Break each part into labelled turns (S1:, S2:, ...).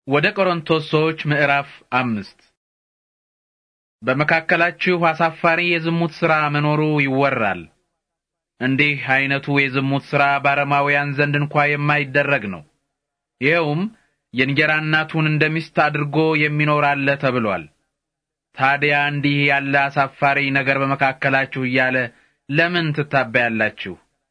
S1: ወደ ቆሮንቶስ ሰዎች ምዕራፍ አምስት በመካከላችሁ አሳፋሪ የዝሙት ሥራ መኖሩ ይወራል። እንዲህ አይነቱ የዝሙት ሥራ ባረማውያን ዘንድ እንኳ የማይደረግ ነው። ይኸውም የእንጀራ እናቱን እንደ ሚስት አድርጎ የሚኖር አለ ተብሏል። ታዲያ እንዲህ ያለ አሳፋሪ ነገር በመካከላችሁ እያለ ለምን ትታበያላችሁ?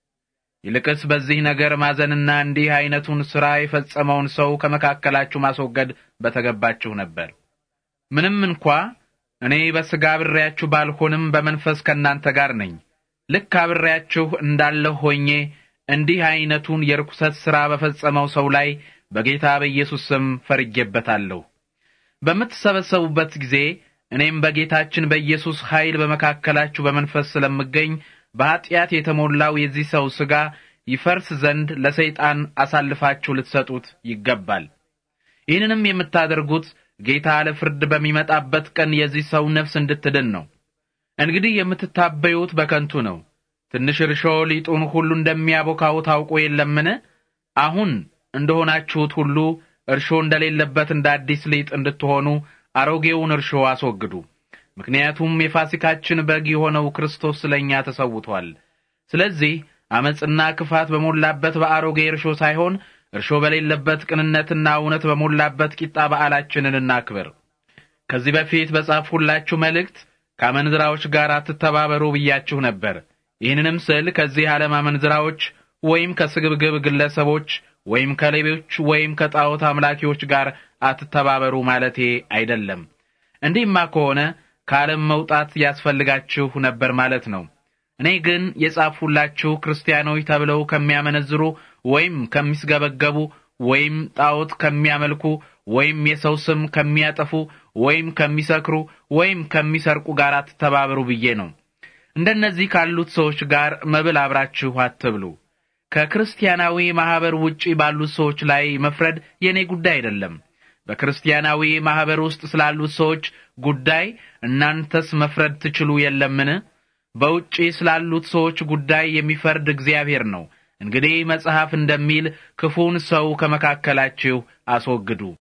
S1: ይልቅስ በዚህ ነገር ማዘንና እንዲህ አይነቱን ሥራ የፈጸመውን ሰው ከመካከላችሁ ማስወገድ በተገባችሁ ነበር። ምንም እንኳ እኔ በሥጋ አብሬያችሁ ባልሆንም በመንፈስ ከእናንተ ጋር ነኝ። ልክ አብሬያችሁ እንዳለሁ ሆኜ እንዲህ አይነቱን የርኩሰት ሥራ በፈጸመው ሰው ላይ በጌታ በኢየሱስ ስም ፈርጌበታለሁ። በምትሰበሰቡበት ጊዜ እኔም በጌታችን በኢየሱስ ኃይል በመካከላችሁ በመንፈስ ስለምገኝ በኀጢአት የተሞላው የዚህ ሰው ሥጋ ይፈርስ ዘንድ ለሰይጣን አሳልፋችሁ ልትሰጡት ይገባል። ይህንንም የምታደርጉት ጌታ ለፍርድ በሚመጣበት ቀን የዚህ ሰው ነፍስ እንድትድን ነው። እንግዲህ የምትታበዩት በከንቱ ነው። ትንሽ እርሾ ሊጡን ሁሉ እንደሚያቦካው ታውቁ የለምን? አሁን እንደሆናችሁት ሁሉ እርሾ እንደሌለበት እንደ አዲስ ሊጥ እንድትሆኑ አሮጌውን እርሾ አስወግዱ። ምክንያቱም የፋሲካችን በግ የሆነው ክርስቶስ ስለኛ ተሰውቷል። ስለዚህ አመጽና ክፋት በሞላበት በአሮጌ እርሾ ሳይሆን እርሾ በሌለበት ቅንነትና እውነት በሞላበት ቂጣ በዓላችንን እናክብር። ከዚህ በፊት በጻፍሁላችሁ መልእክት ከአመንዝራዎች ጋር አትተባበሩ ብያችሁ ነበር። ይህንንም ስል ከዚህ ዓለም አመንዝራዎች ወይም ከስግብግብ ግለሰቦች ወይም ከሌቦች ወይም ከጣዖት አምላኪዎች ጋር አትተባበሩ ማለቴ አይደለም። እንዲህማ ከሆነ ከዓለም መውጣት ያስፈልጋችሁ ነበር ማለት ነው። እኔ ግን የጻፍሁላችሁ ክርስቲያኖች ተብለው ከሚያመነዝሩ ወይም ከሚስገበገቡ ወይም ጣዖት ከሚያመልኩ ወይም የሰው ስም ከሚያጠፉ ወይም ከሚሰክሩ ወይም ከሚሰርቁ ጋር አትተባበሩ ብዬ ነው። እንደነዚህ ካሉት ሰዎች ጋር መብል አብራችሁ አትብሉ። ከክርስቲያናዊ ማህበር ውጪ ባሉት ሰዎች ላይ መፍረድ የኔ ጉዳይ አይደለም። በክርስቲያናዊ ማህበር ውስጥ ስላሉት ሰዎች ጉዳይ እናንተስ መፍረድ ትችሉ የለምን? በውጪ ስላሉት ሰዎች ጉዳይ የሚፈርድ እግዚአብሔር ነው። እንግዲህ መጽሐፍ እንደሚል ክፉን ሰው ከመካከላችሁ አስወግዱ።